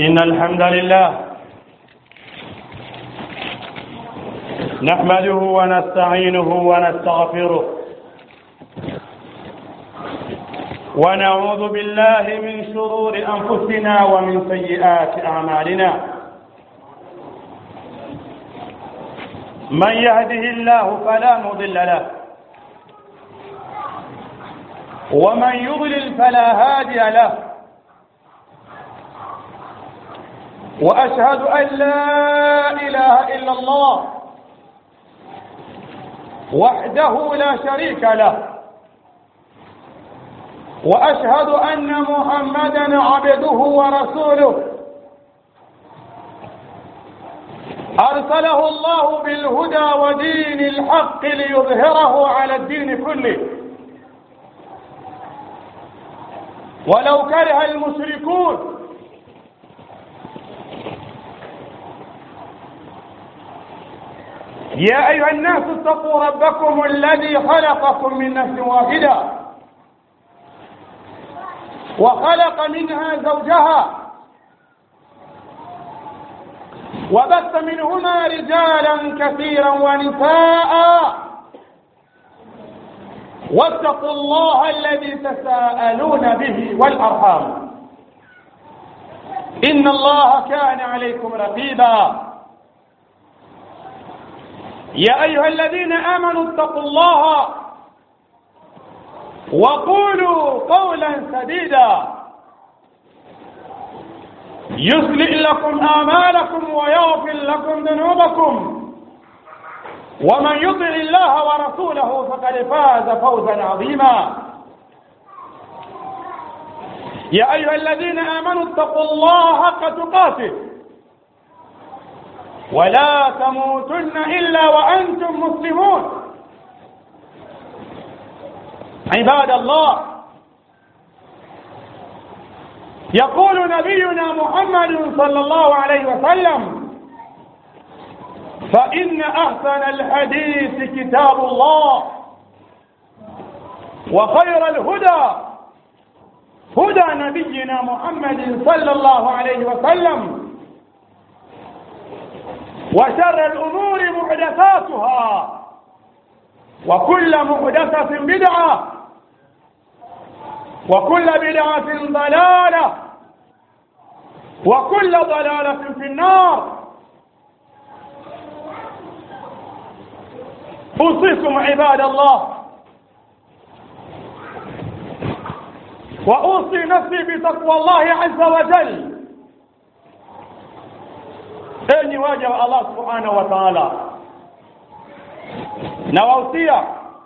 إن الحمد لله نحمده ونستعينه ونستغفره ونعوذ بالله من شرور أنفسنا ومن سيئات أعمالنا من يهده الله فلا مضل له ومن يضلل فلا هادي له واشهد ان لا اله الا الله وحده لا شريك له واشهد ان محمدا عبده ورسوله ارسله الله بالهدى ودين الحق ليظهره على الدين كله ولو كره المشركون يا أيها الناس اتقوا ربكم الذي خلقكم من نفس واحدة وخلق منها زوجها وبث منهما رجالا كثيرا ونساء واتقوا الله الذي تساءلون به والأرحام إن الله كان عليكم رقيبا يا أيها الذين آمنوا اتقوا الله وقولوا قولا سديدا يصلح لكم آمالكم ويغفر لكم ذنوبكم ومن يطع الله ورسوله فقد فاز فوزا عظيما يا أيها الذين آمنوا اتقوا الله حق تقاته ولا تموتن إلا وأنتم مسلمون عباد الله يقول نبينا محمد صلى الله عليه وسلم فإن أحسن الحديث كتاب الله وخير الهدى هدى نبينا محمد صلى الله عليه وسلم وشر الأمور محدثاتها وكل محدثة بدعة وكل بدعة ضلالة وكل ضلالة في النار أوصيكم عباد الله وأوصي نفسي بتقوى الله عز وجل enyi waja wa Allah subhanahu wa ta'ala nawahusia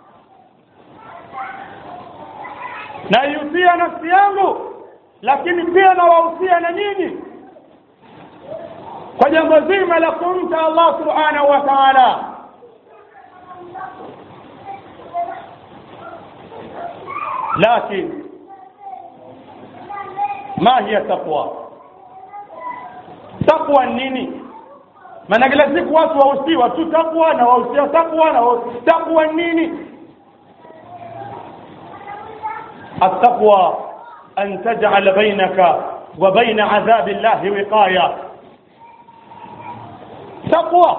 naihusia nafsi yangu lakini pia nawahusia na nyinyi kwa jambo zima la kumcha Allah subhanahu wa ta'ala لكن ما هي تقوى تقوى nini maana kila siku watu wahusiwa tu takwa na wahusia takwa na takwa nini التقوى أن تجعل بينك وبين عذاب الله وقاية تقوى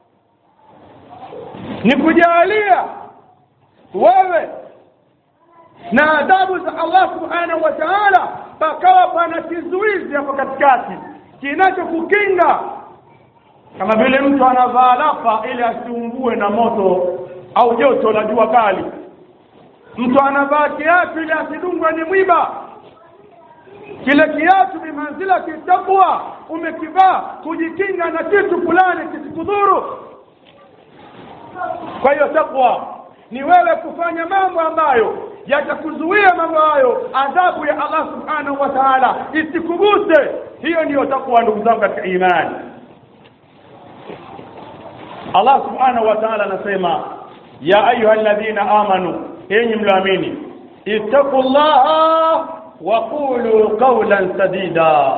نكجالية wewe na adhabu za Allah subhanahu wa ta'ala pakawa pana kizuizi hapo katikati kinachokukinga kama vile mtu anavaa lapa ili asiungue na moto au joto la jua kali mtu anavaa kiatu ili asidungwe ni mwiba kile kiatu bimanzila kitakwa umekivaa kujikinga na kitu fulani kisikudhuru kwa hiyo takwa ni wewe kufanya mambo ambayo yatakuzuia mambo hayo adhabu ya Allah subhanahu wa ta'ala isikuguse hiyo ndiyo takwa ndugu zangu katika imani Allah subhanahu wa ta'ala anasema ya ayuha alladhina amanu enyi mlaamini ittaqullaha wa qulu qawlan sadida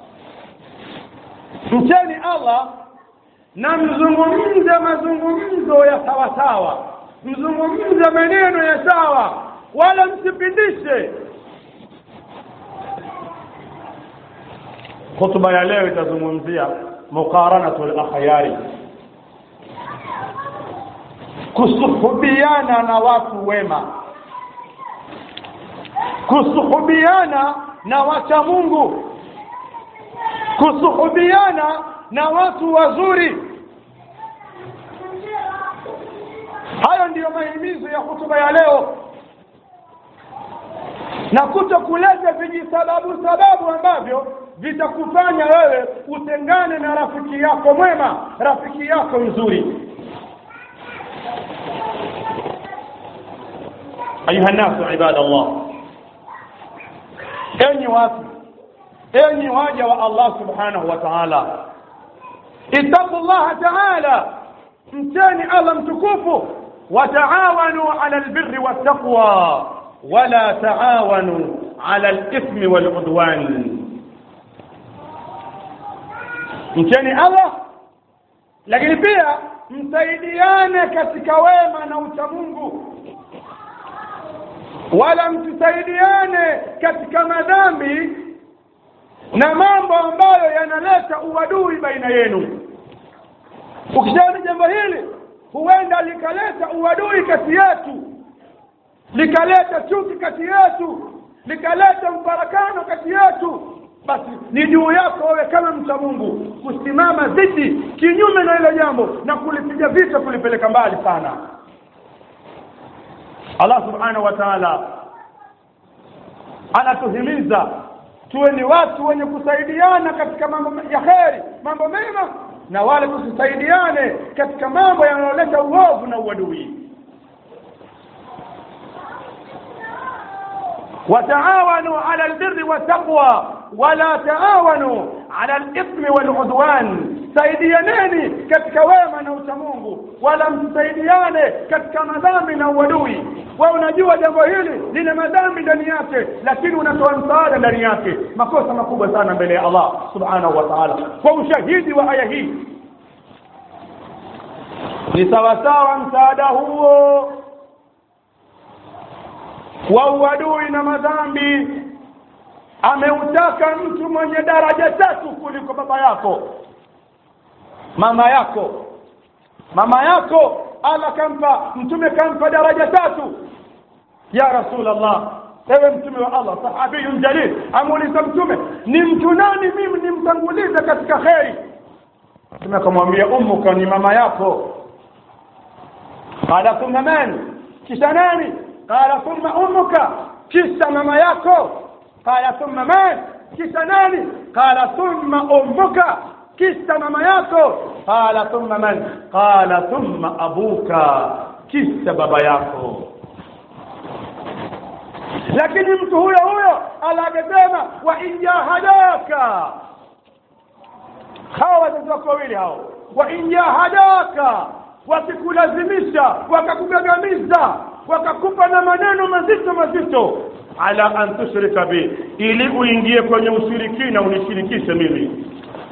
mcheni Allah na mzungumze mazungumzo ya sawasawa mzungumze maneno ya sawa wala msipindishe Hotuba ya leo itazungumzia muqaranatul akhyari, kusuhubiana na watu wema, kusuhubiana na wacha Mungu, kusuhubiana na watu wazuri. Hayo ndiyo mahimizo ya hotuba ya leo, na kuto kuleta vijisababu sababu ambavyo vitakufanya wewe utengane na rafiki yako mwema, rafiki yako mzuri. Ayuha nnasu ibadallah, enyi watu, enyi waja wa Allah subhanahu wa ta'ala, ittaqu llaha ta'ala, mcheni Allah mtukufu, wataawanu ala albirri wattaqwa wala taawanu ala alithmi waludwan mcheni Allah, lakini pia msaidiane katika wema na uchamungu, wala msisaidiane katika madhambi na mambo ambayo yanaleta uadui baina yenu. Ukishaona jambo hili, huenda likaleta uadui kati yetu, likaleta chuki kati yetu, likaleta mfarakano kati yetu basi ni juu yako wewe kama mcha Mungu kusimama dhidi kinyume na hilo jambo na kulipiga vita, kulipeleka mbali sana. Allah subhanahu wa ta'ala anatuhimiza tuwe ni watu wenye kusaidiana katika mambo ya kheri, mambo mema, na wale tusisaidiane katika mambo yanayoleta uovu na uadui. wataawanu ala albirri wattaqwa wala taawanu ala alithmi waludwan, saidianeni katika wema na uchamungu, wala msisaidiane katika madhambi na uadui. Wewe unajua jambo hili lina madhambi ndani yake, lakini unatoa msaada ndani yake, makosa makubwa sana mbele ya Allah subhanahu wa ta'ala. Kwa ushahidi wa aya hii ni sawasawa msaada huo wa uadui na madhambi ameutaka mtu mwenye daraja tatu kuliko baba yako, mama yako. Mama yako Allah kampa, mtume kampa daraja tatu. Ya Rasulullah, ewe mtume wa Allah, sahabiyun jalil, amuuliza mtume, ni mtu nani mimi nimtangulize katika kheri? Mtume akamwambia ummuka, ni mama yako. Qala thumma man, kisha nani? Qala thumma ummuka, kisha mama yako qala thumma man, kisha nani? Qala thumma ummuka, kisha mama yako. Qala thumma man? Qala thumma abuka, kisha baba yako. Lakini mtu huyo huyo alagesema wa in jahadaka, hawa wazazi wako wawili hao, wa in jahadaka, wakikulazimisha wakakugagamiza wakakupa na maneno mazito mazito ala an tushrika bi, ili uingie kwenye ushirikina unishirikishe mimi.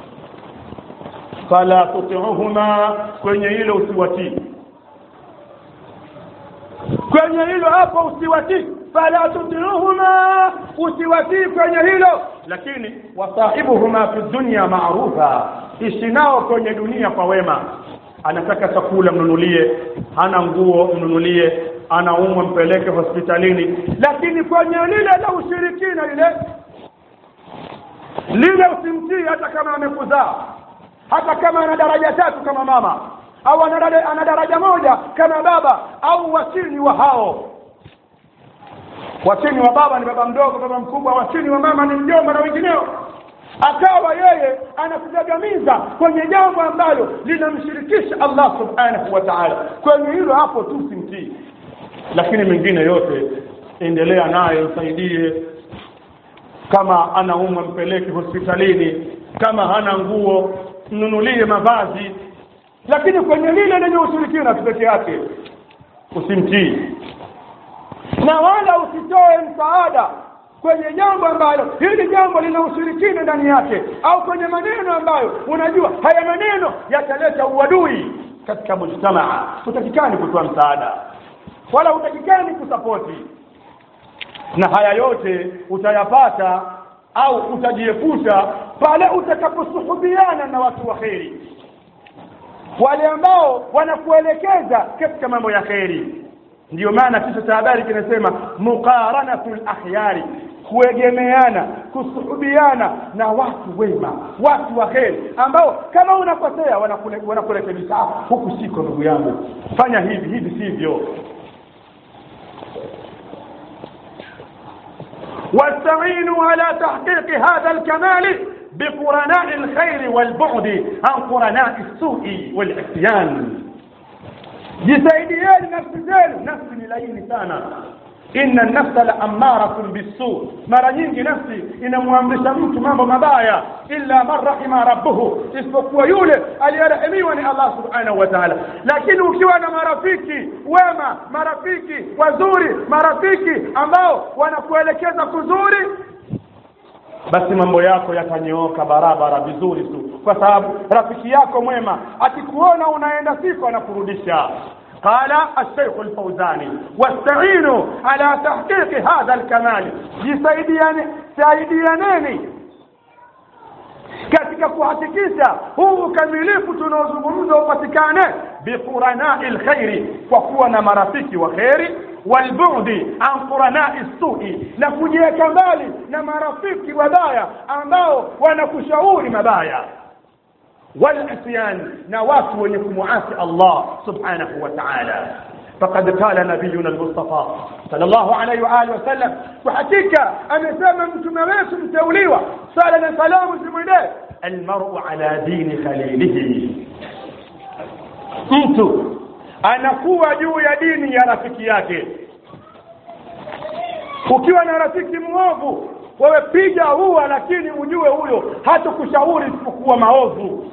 Fala tutiuhuma, kwenye hilo usiwatii, kwenye hilo hapo usiwatii. Fala tutiuhuma, usiwatii kwenye hilo, lakini wasahibuhuma fi dunya maarufa, ishi nao kwenye dunia kwa wema. Anataka chakula mnunulie, hana nguo mnunulie, anaumwa mpeleke hospitalini, lakini kwenye lile la ushirikina lile lile usimtii, hata kama amekuzaa, hata kama ana daraja tatu kama mama au ana daraja, ana daraja moja kama baba au wachini wa hao. Wachini wa baba ni baba mdogo, baba mkubwa, wachini wa mama ni mjomba na wengineo akawa yeye anakugagamiza kwenye jambo ambalo linamshirikisha Allah subhanahu wa ta'ala. Kwenye hilo hapo tu simtii, lakini mengine yote endelea naye, msaidie. Kama anaumwa mpeleke hospitalini, kama hana nguo mnunulie mavazi, lakini kwenye lile lenye ushirikina peke yake usimtii, na wala usitoe msaada kwenye jambo ambalo hili jambo lina ushirikina ndani yake, au kwenye maneno ambayo unajua haya maneno yataleta uadui katika mujtamaa, hutakikani kutoa msaada wala hutakikani kusapoti. Na haya yote utayapata au utajiepusha pale utakaposuhubiana na watu wa kheri wale ambao wanakuelekeza katika mambo ya kheri ndiyo maana kichwa cha habari kinasema muqaranatu lakhyari kuegemeana kusuhubiana na watu wema watu wa kheri ambao kama unakosea wanakule- wanakurekebisha "Ah, huku siko ndugu yangu fanya hivi hivi sivyo واستعينوا على تحقيق هذا الكمال بقرناء الخير والبعد عن قرناء السوء والعصيان jisaidieni nafsi zenu nafsi ni laini sana inna nafsa la amaratun bisu mara nyingi nafsi inamwamrisha mtu mambo mabaya illa man rahima rabbuhu isipokuwa yule aliyerehemiwa ni allah subhanahu wa taala lakini ukiwa na marafiki wema marafiki wazuri marafiki ambao wanakuelekeza kuzuri basi mambo yako yatanyooka barabara vizuri tu kwa sababu rafiki yako mwema akikuona unaenda siku anakurudisha قال الشيخ الفوزاني واستعينوا على تحقيق هذا الكمال جسaidiane saidianeni katika kuhakikisha huu ukamilifu tunaozungumza upatikane biquranai lkhairi kwa kuwa na marafiki wa kheri walbudi an quranai sui na kujiweka mbali na marafiki wabaya ambao wanakushauri mabaya والعصيان نوات ونكمعات الله سبحانه وتعالى فقد قال نبينا المصطفى صلى الله عليه وآله وسلم وحقيقة أنا سامع متمويس متوليوة صلى الله سلام سميناه المرء على دين خليله mtu anakuwa juu ya dini ya rafiki yake ukiwa na rafiki mwovu wewe piga huwa lakini ujue huyo hata kushauri isipokuwa maovu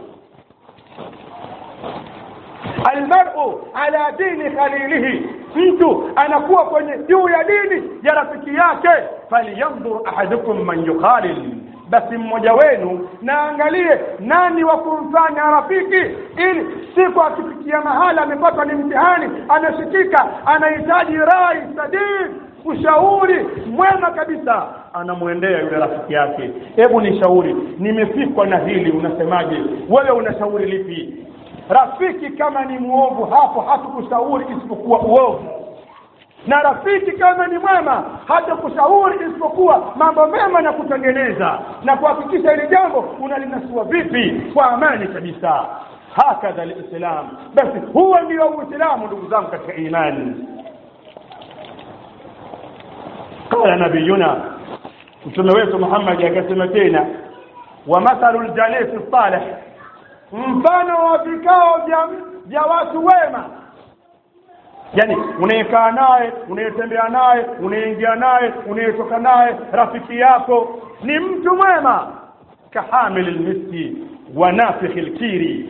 almaru ala dini khalilihi mtu anakuwa kwenye juu ya dini ya rafiki yake falyanzur ahadukum man yukhalil basi mmoja wenu naangalie nani wa kumfanya rafiki ili siku akifikia mahala amepatwa ni mtihani ameshikika anahitaji rai sadid ushauri mwema kabisa anamwendea yule rafiki yake hebu nishauri nimefikwa na hili unasemaje wewe unashauri lipi rafiki kama ni mwovu hapo hatukushauri isipokuwa uovu na rafiki kama ni mwema hata kushauri isipokuwa mambo mema na kutengeneza na kuhakikisha hili jambo unalinasua vipi kwa amani kabisa hakadha lislam basi huo ndio uislamu ndugu zangu katika imani qala nabiyuna mtume wetu muhammadi akasema tena wa mathalu ljalisi salih mfano wa vikao vya vya watu wema yani unayekaa naye unayetembea naye unaingia naye unayetoka naye rafiki yako ni mtu mwema kahamili lmiski wa nafikhi lkiri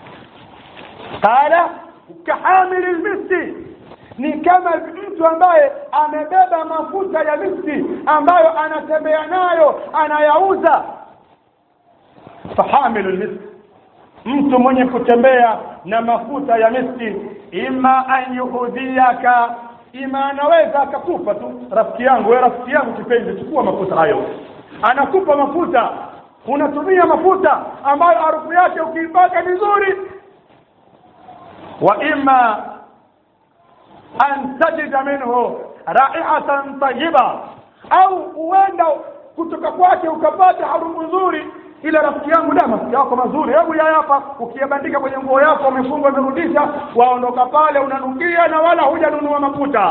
qala kahamili lmiski ni kama mtu ambaye amebeba mafuta ya miski ambayo anatembea nayo anayauza fahamilu lmiski mtu mwenye kutembea na mafuta ya miski ima an yuhudhiaka ima anaweza akakupa tu rafiki yangu we rafiki yangu kipenzi chukua mafuta hayo anakupa mafuta unatumia mafuta ambayo harufu yake ukiipaka vizuri wa ima an tajida minhu raihatan tayiba au huenda kutoka kwake ukapata harufu nzuri ile rafiki yangu da mafuta yako mazuri hebu ya hapa ukiyabandika kwenye nguo yako umefunga umerudisha waondoka pale unanukia na wala hujanunua mafuta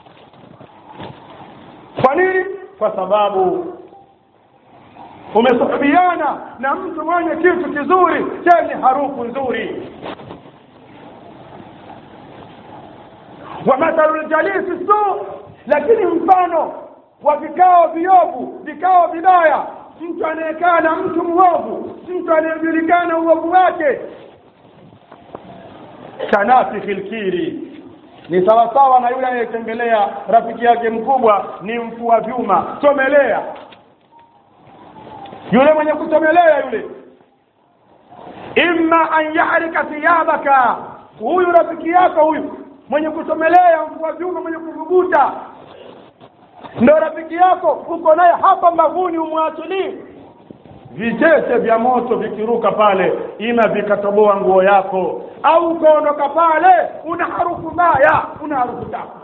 kwa nini kwa sababu umesuhubiana na mtu mwenye kitu kizuri chenye harufu nzuri wa mathalu ljalisi su lakini mfano wa vikao viovu vikao vibaya mtu anayekaa na mtu mwovu mtu anayejulikana uovu wake kanafikhi lkiri ni sawasawa na yule anayetembelea rafiki yake mkubwa ni mfua vyuma chomelea yule mwenye kuchomelea yule imma an yahrika thiyabaka huyu rafiki yako huyu mwenye kuchomelea mfua vyuma mwenye kuvuguta ndo rafiki yako uko naye hapa mbavuni umwachilii vicheche vya moto vikiruka pale ima vikatoboa nguo yako au ukaondoka pale una harufu mbaya una harufu chafu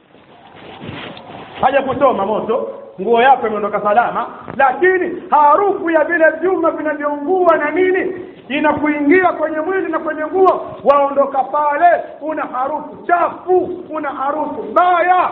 haja kuchoma moto nguo yako imeondoka salama lakini harufu ya vile vyuma vinavyoungua na nini inakuingia kwenye mwili na kwenye nguo waondoka pale una harufu chafu una harufu mbaya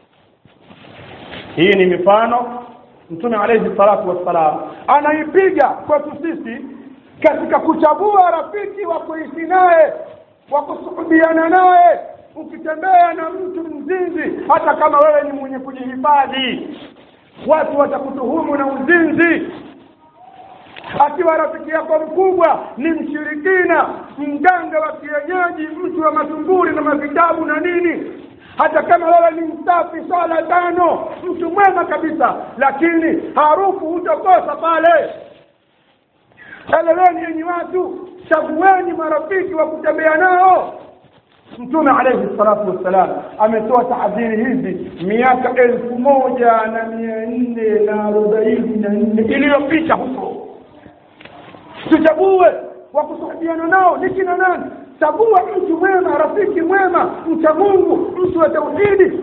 hii ni mifano mtume alayhi salatu wassalam anaipiga kwetu sisi katika kuchagua rafiki wa kuishi naye wa kusuhubiana naye ukitembea na mtu mzinzi hata kama wewe ni mwenye kujihifadhi watu watakutuhumu na uzinzi akiwa rafiki yako mkubwa ni mshirikina mganga wa kienyeji mtu wa matumburi na mavitabu na nini hata kama wewe ni msafi swala tano mtu mwema kabisa lakini harufu hutokosa pale eleweni yenyi watu chagueni marafiki wa kutembea nao mtume alayhi salatu wassalam ametoa tahadhiri hizi miaka elfu moja na mia nne na arobaini na nne iliyopita huko tuchague wa kusuhubiana nao ni kina nani chagua mtu mwema rafiki mwema mcha mungu mtu wa tauhidi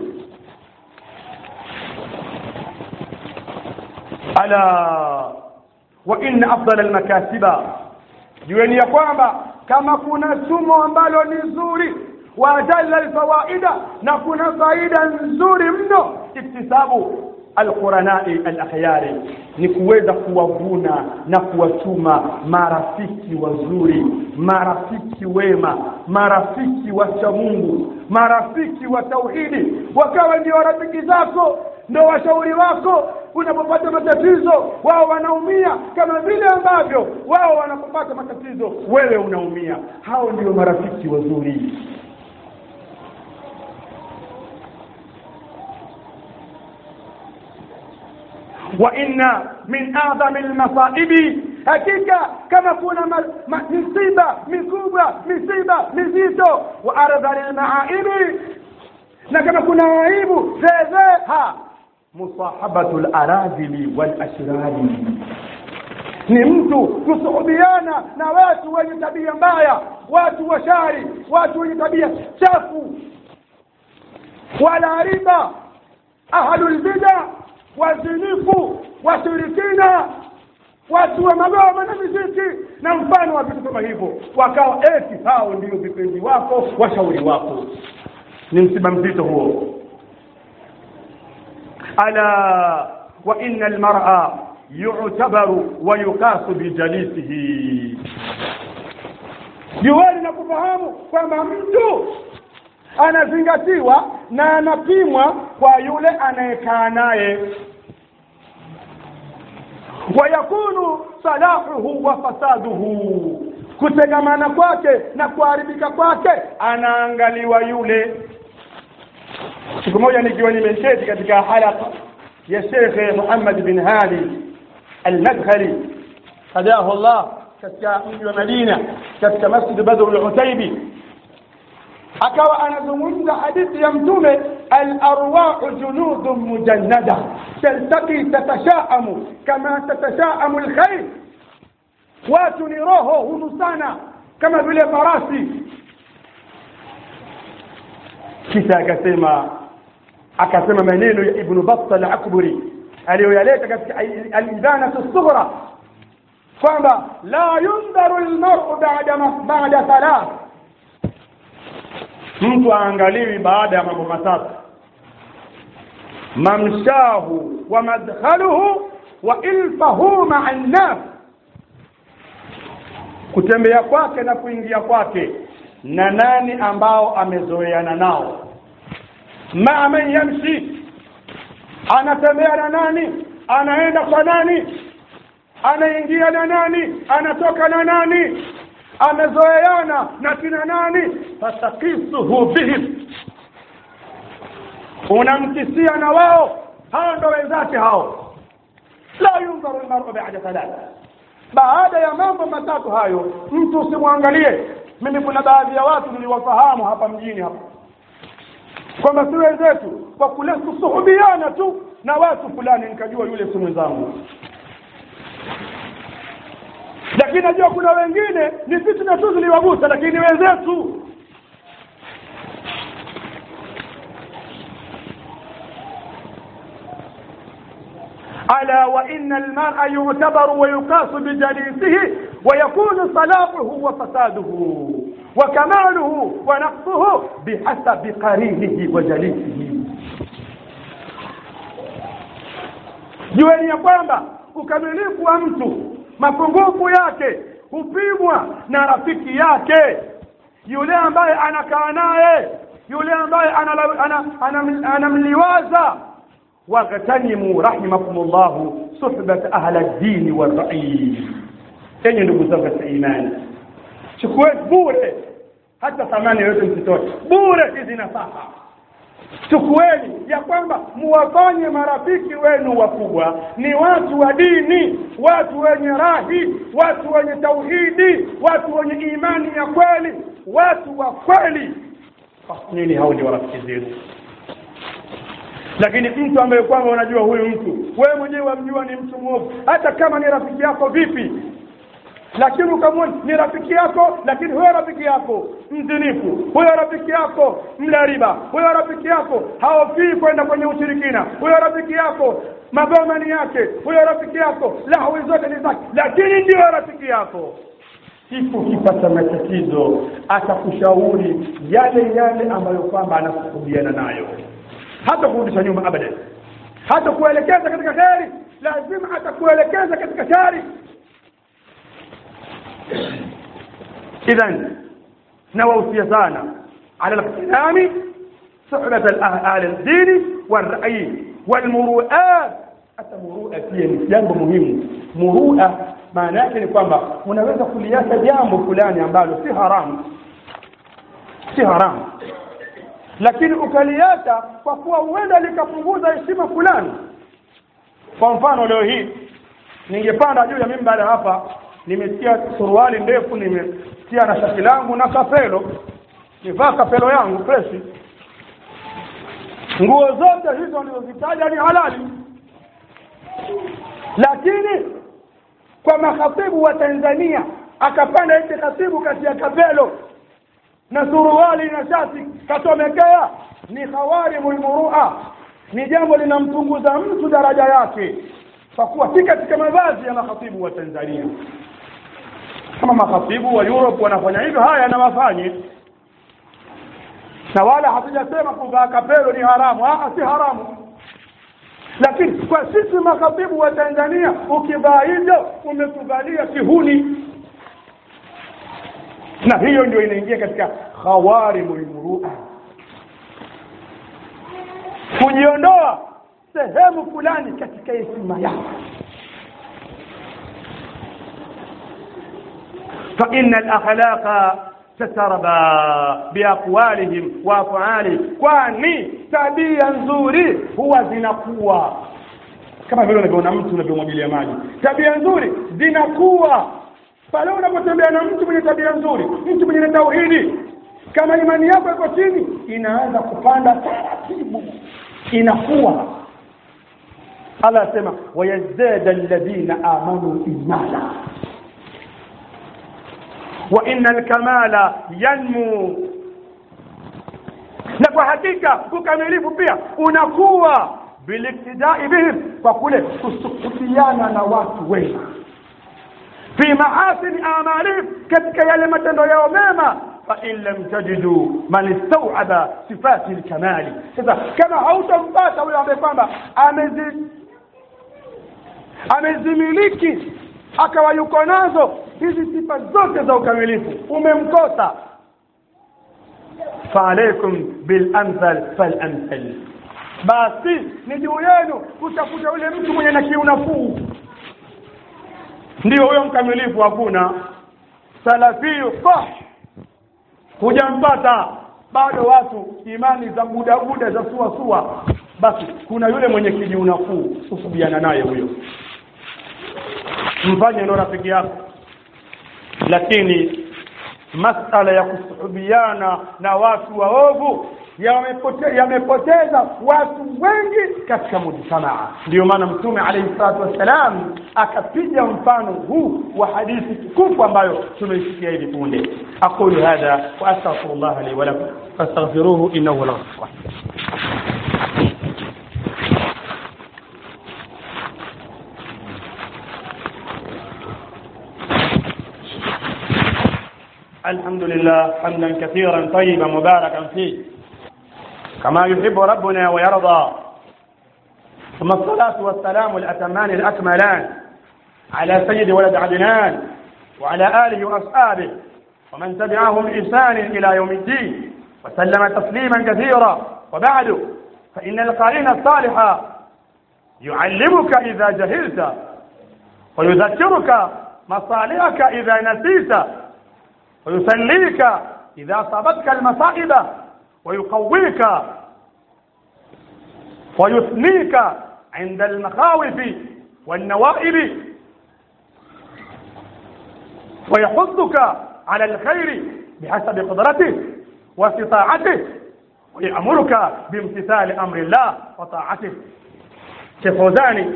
ala wa inna afdala almakasiba jueni ya kwamba kama kuna sumo ambalo ni zuri wa ajalla alfawaida na kuna faida nzuri mno iktisabu alquranai alakhyari ni kuweza kuwavuna na kuwachuma marafiki wazuri marafiki wema marafiki wacha Mungu marafiki wa tauhidi wakawa ndio rafiki zako ndio washauri wako unapopata matatizo wao wanaumia kama vile ambavyo wao wanapopata matatizo wewe unaumia hao ndio marafiki wazuri وإن من أعظم المصائب hakika kama kuna ma, ma, misiba mikubwa misiba mizito wa ardhali lmaaibi na kama kuna aibu zezeha musahabatu laradhili walashrari ni mtu kusuhubiana na watu wenye tabia mbaya watu washari watu wenye tabia chafu wala riba ahlulbida wazinifu washirikina watu wa magoma na miziki na mfano wa vitu kama hivyo wakawa eti hao ndio vipenzi wako washauri wako ni msiba mzito huo ala wa inna almar'a yu'tabaru wa yuqasu bijalisihi jueni na kufahamu kwamba mtu anazingatiwa na anapimwa kwa yule anayekaa naye wayakunu salahuhu wa fasaduhu kutegamana kwake na kuharibika kwake anaangaliwa yule siku moja nikiwa nimeketi katika halaka ya shekhe muhammad bin hadi almadkhali hadahu llah katika mji wa madina katika masjid badr lutaibi akawa anazungumza hadithi ya mtume alarwahu junudun mujannada taltaqi tatashaamu kama tatashaamu lkhair watu ni roho hunusana kama vile farasi kisha akasema akasema maneno ya ibnu batta al-akburi aliyoyaleta katika al-ibanatu sughra kwamba la yundharu al-mar'u ba'da ba'da thalath mtu aangaliwi baada ya mambo matatu mamshahu wa madkhaluhu wa ilfahu ma'a an-nas kutembea kwake na kuingia kwake na nani ambao amezoeana nao maa man yamshi anatembea na nani anaenda kwa nani anaingia na nani anatoka na nani amezoeana na kina nani fatakisuhu bihim unamkisia na wao hao ndo wenzake hao la yundharu lmaru bada thalatha baada ya mambo matatu hayo mtu usimwangalie mimi kuna baadhi ya watu niliwafahamu hapa mjini hapa kwamba si wenzetu kwa kule kusuhubiana tu na watu fulani nikajua yule si mwenzangu lakini najua kuna wengine ni fitna tu ziliwagusa lakini ni wenzetu ألا وإن المرء يعتبر ويقاس بجليسه ويكون صلاحه وفساده وكماله ونقصه بحسب قرينه وجليسه jueni ya kwamba ukamilifu wa mtu mapungufu yake hupimwa na rafiki yake yule ambaye anakaa naye yule ambaye anamliwaza ana, ana, ana, anamliwaza واغتنموا رحمكم الله صحبة أهل الدين والرأي enyi ndugu zangu katika imani chukueni bure hata thamani yoyote msitoe bure hizi nasaha chukueni ya kwamba muwafanye marafiki wenu wakubwa ni watu wa dini watu wenye rahi watu wenye tauhidi watu wenye imani ya kweli watu wa kweli nini hao ndio rafiki zetu lakini mtu ambaye kwamba unajua huyu mtu wewe mwenyewe wamjua ni mtu mwovu hata kama ni rafiki yako vipi lakini ukamwona ni rafiki yako lakini huyo rafiki yako mzinifu huyo rafiki yako mla riba huyo rafiki yako haofii kwenda kwenye ushirikina huyo rafiki yako magoma ni yake huyo rafiki yako lahwi zote ni zake lakini ndiyo rafiki yako siku ukipata matatizo atakushauri yale yale ambayo kwamba anakusuhubiana nayo hata kurudisha nyuma abadan hata kuelekeza katika kheri lazima atakuelekeza katika shari idhan nawahusia sana ala liqtinami suhbat ahli ldini walrai walmuruat hata murua pia ni jambo muhimu murua maana yake ni kwamba unaweza kuliacha jambo fulani ambalo si haramu si haramu lakini ukaliacha kwa kuwa huenda likapunguza heshima fulani kwa mfano leo hii ningepanda juu ya mimbari hapa nimesikia suruali ndefu nimetia na shati langu na kapelo nivaa kapelo yangu freshi nguo zote hizo nilizozitaja ni halali lakini kwa makhatibu wa Tanzania akapanda eti khatibu kati ya kapelo na suruali na shati katomekea ni khawarimul murua ni jambo linampunguza mtu daraja yake kwa kuwa si katika mavazi ya makhatibu wa Tanzania kama makhatibu wa Europe wanafanya hivyo haya na wafanye na wala hatujasema kuvaa kapelo ni haramu ah si haramu lakini kwa sisi makhatibu wa Tanzania ukivaa hivyo umetuvalia kihuni na hiyo ndio inaingia katika khawarimul murua kujiondoa sehemu fulani katika heshima yako فإن الأخلاق تتربى بأقوالهم وأفعالهم kwani tabia nzuri huwa zinakuwa kama vile unavyoona mtu unavyomwagilia maji tabia nzuri zinakuwa pale unapotembea na mtu mwenye tabia nzuri mtu mwenye tauhidi kama imani yako iko chini inaanza kupanda taratibu inakuwa Allah asema wayazdada alladhina amanu imana wa inna alkamala yanmu na kwa hakika ukamilifu pia unakuwa biliktidai bihim kwa kule kusukufiana na watu wema fi maasini amalihim katika yale matendo yao mema فإن لم تجدوا من استوعب صفات الكمال sasa kama hautampata huyo ambaye kwamba amezi amezimiliki akawa yuko nazo hizi sifa zote za ukamilifu umemkosa faalaikum bilamthal falamthal basi ni juu yenu kutafuta yule mtu mwenye na kiu nafuu ndio huyo mkamilifu hakuna salafiyu sah hujampata bado watu imani za budabuda za suasua basi kuna yule mwenye kijiu nafuu kusubiana naye huyo mfanye ndo rafiki yako lakini masala ya kusuhubiana na watu waovu yamepote- yamepoteza watu wengi katika mujtamaa ndio maana mtume alayhi salatu wassalam akapiga mfano huu wa hadithi tukufu ambayo tumeisikia hivi punde aqulu hadha wa astaghfirullah li wa lakum fastaghfiruhu innahu la ghafur rahim الحمد لله حمدا كثيرا طيبا مباركا فيه كما يحب ربنا ويرضى ثم الصلاة والسلام الأتمان الأكملان على سيد ولد عدنان وعلى آله وأصحابه ومن تبعهم بإحسان إلى يوم الدين وسلم تسليما كثيرا وبعد فإن القرين الصالح يعلمك إذا جهلت ويذكرك مصالحك إذا نسيت ويسليك إذا صابتك المصائب ويقويك ويثنيك عند المخاوف والنوائب ويحثك على الخير بحسب قدرته واستطاعته ويأمرك بامتثال أمر الله وطاعته شيخ فوزاني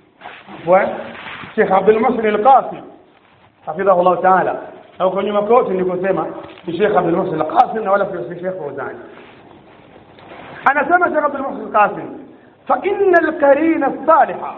وشيخ عبد المحسن القاسم حفظه الله تعالى au kwa nyuma kote nilikosema ni Sheikh Abdul Muhsin Al-Qasim na wala si Sheikh Fawzani anasema Sheikh Abdul Muhsin Al-Qasim fa inna al-qarina as-saliha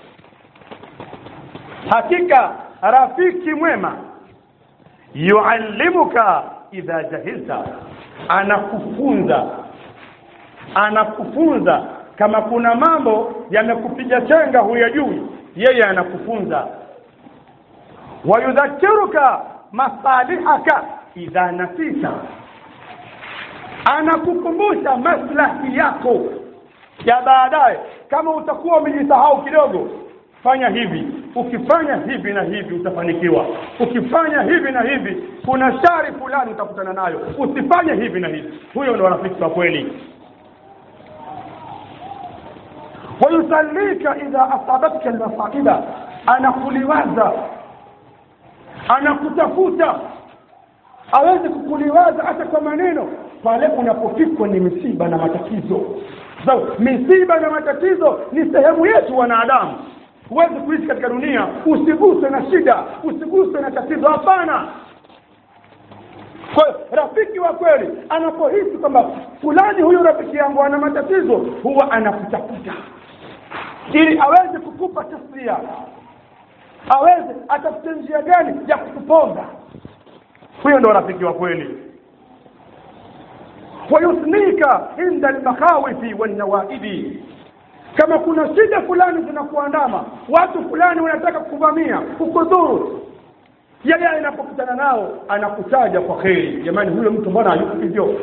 hakika rafiki mwema yuallimuka idha jahilta anakufunza anakufunza kama kuna mambo yamekupiga chenga huyajui yeye anakufunza wayudhakiruka masalihaka idha nasita anakukumbusha maslahi yako ya baadaye kama utakuwa umejisahau kidogo fanya hivi ukifanya hivi na hivi utafanikiwa ukifanya hivi na hivi kuna shari fulani utakutana nayo usifanye hivi na hivi huyo ndo rafiki wa kweli wayusallika idha asabatka almasaiba anakuliwaza anakutafuta aweze kukuliwaza hata kwa maneno pale unapofikwa ni misiba na matatizo so, misiba na matatizo ni sehemu yetu wanadamu huwezi kuishi katika dunia usiguswe na shida usiguswe na tatizo hapana kwa hiyo rafiki wa kweli anapohisi kwamba fulani huyu rafiki yangu ana matatizo huwa anakutafuta ili aweze kukupa taslia aweze atafute njia gani ya kukuponza huyo ndo rafiki wa kweli wayusnika inda almakhawifi walnawaibi kama kuna shida fulani zinakuandama watu fulani wanataka kukuvamia kukudhuru yeye anapokutana nao anakutaja kwa kheri jamani huyo mtu mbona hayuko hivyo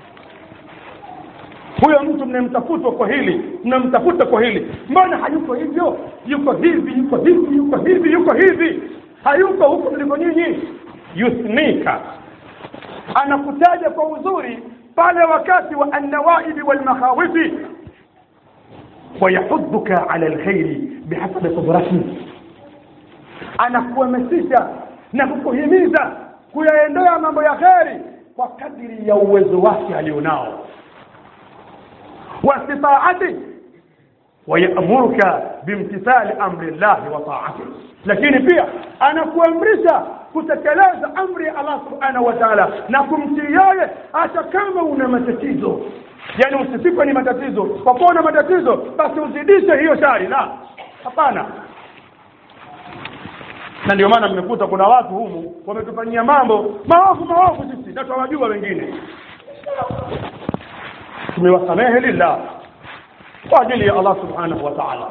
huyo mtu mnamtafuta kwa hili mnamtafuta kwa hili mbona hayuko hivyo yuko hivi yuko hivi yuko hivi yuko hivi hayuko huko mliko nyinyi yusnika anakutaja kwa uzuri pale wakati wa annawaibi walmakhawifi wayahudhuka ala alkhairi bihasabi qudrati anakuhamasisha na kukuhimiza kuyaendea mambo ya kheri kwa kadiri ya uwezo wake alionao واستطاعته ويأمرك بامتثال أمر الله وطاعته lakini pia anakuamrisha kutekeleza amri ya Allah subhanahu wa ta'ala na kumtii yeye hata kama una matatizo yani usifikwe ni matatizo kwa kuwa una matatizo basi uzidishe hiyo shari la hapana na ndio maana mmekuta kuna watu humu wametufanyia mambo maovu maovu sisi na tunawajua wengine tumewasamehe lillah kwa ajili ya Allah subhanahu wa ta'ala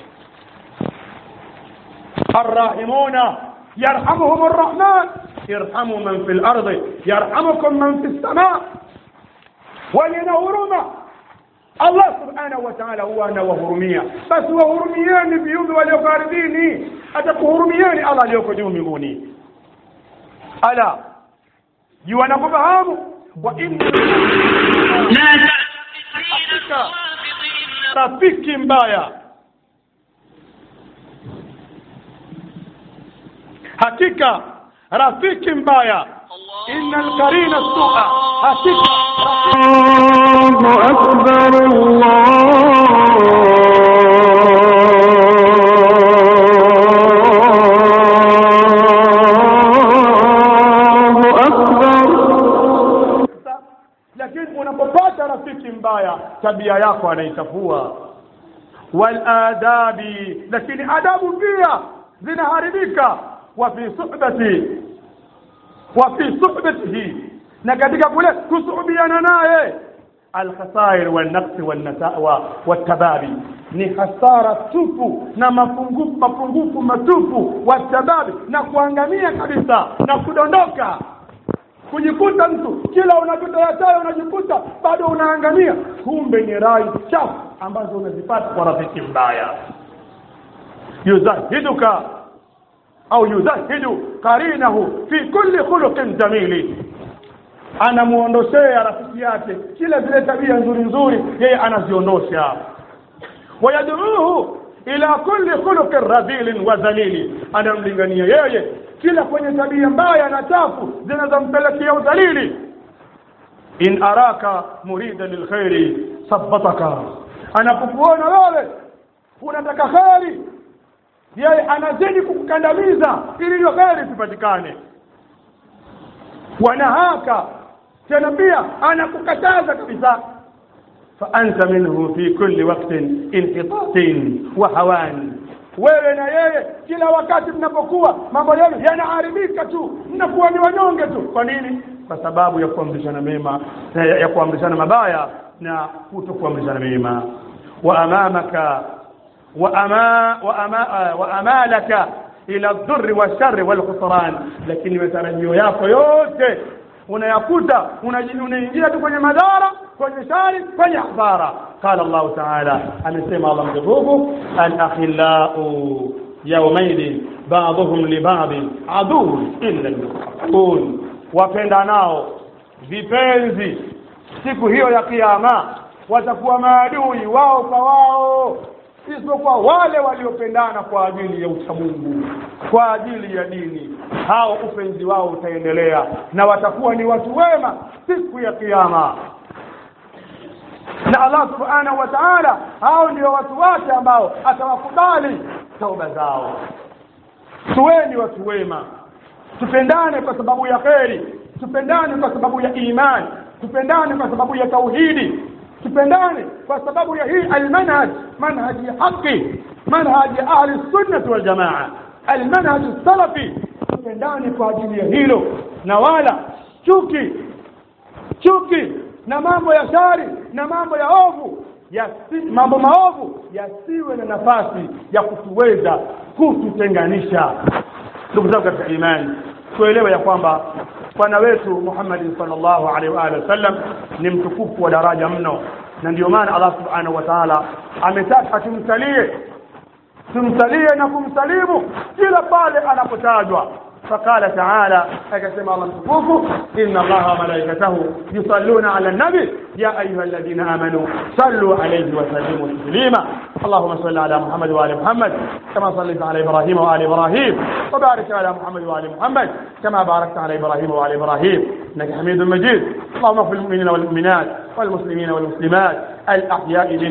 الراحمون يرحمهم الرحمن ارحموا من في الأرض يرحمكم من في السماء ولنهرما Allah subhanahu wa ta'ala huwa anawahurumia basi wahurumieni viumbe walioko ardhini atakuhurumieni Allah aliyoko juu mbinguni ala jua na kufahamu wa inna hakika rafiki mbaya hakika rafiki mbaya inna alqarina sua hakika الله أكبر الله أكبر lakini unapopata rafiki mbaya tabia yako anaichafua waladabi lakini adabu pia zinaharibika wa fi suhbati wa fi suhbatihi na katika kule kusuhubiana naye alkhasair walnaqsi walnatawa watababi ni hasara tupu na mapungufu mapungufu matupu watababi na kuangamia kabisa na kudondoka kujikuta mtu kila unachotoyatayo unajikuta bado unaangamia kumbe ni rai chafu ambazo unazipata kwa rafiki mbaya yuzahiduka au yuzahidu karinahu fi kulli khuluqin jamili anamuondoshea rafiki yake kila zile tabia nzuri nzuri yeye anaziondosha wayaduuhu ila kulli khuluqin radhilin wa dhalili anamlingania yeye kila kwenye tabia mbaya na chafu zinazompelekea udhalili in araka murida lilkhairi sabbataka anapokuona wewe unataka kheri yeye anazidi kukukandamiza ili hiyo kheri isipatikane wanahaka tena pia anakukataza kabisa فأنت منه في كل وقت انحطاط وهوان wewe na yeye kila wakati mnapokuwa mambo yenu yanaharibika tu mnakuwa ni wanyonge tu kwa nini kwa sababu ya kuamrishana mema ya, ya kuamrishana mabaya na kuto kuamrishana mema wa amamaka wa ama wa ama wa amalaka ila dhurri wa sharri wal khusran lakini matarajio yako yote unayakuta unaingia tu kwenye madhara kwenye shari kwenye hasara qala Allah ta'ala amesema Allah mtukufu al-akhillau yawmaidin ba'dhum li ba'd adu illa al-muttaqun wapendanao vipenzi siku hiyo ya kiyama watakuwa maadui wao kwa wao isipokuwa wale waliopendana kwa ajili ya uchamungu kwa ajili ya dini hao upenzi wao utaendelea na watakuwa ni watu wema siku ya kiyama na Allah subhanahu wa ta'ala hao ndio watu wake ambao atawakubali tauba zao tuweni watu wema tupendane kwa sababu ya kheri tupendane kwa sababu ya imani tupendane kwa sababu ya tauhidi tupendane kwa sababu ya hii almanhaj manhaj ya haki manhaj ya ahli sunnah wal jamaa almanhaj salafi tupendane kwa ajili ya hilo na wala chuki chuki na mambo ya shari na mambo ya ovu yasi, mambo maovu yasiwe na nafasi ya kutuweza kututenganisha ndugu zangu katika imani tuelewe ya kwamba bwana wetu Muhammad sallallahu alaihi wa alihi wasallam ni mtukufu wa daraja mno na ndio maana Allah subhanahu wa ta'ala ametaka tumsalie tumsalie na kumsalimu kila pale anapotajwa فقال تعالى أكسم الله سبحانه إن الله وملائكته يصلون على النبي يا أيها الذين آمنوا صلوا عليه وسلموا تسليما اللهم صل على محمد وآل محمد كما صليت على إبراهيم وآل إبراهيم وبارك على محمد وآل محمد كما باركت على إبراهيم وآل إبراهيم إنك حميد مجيد اللهم اغفر للمؤمنين والمؤمنات والمسلمين والمسلمات الأحياء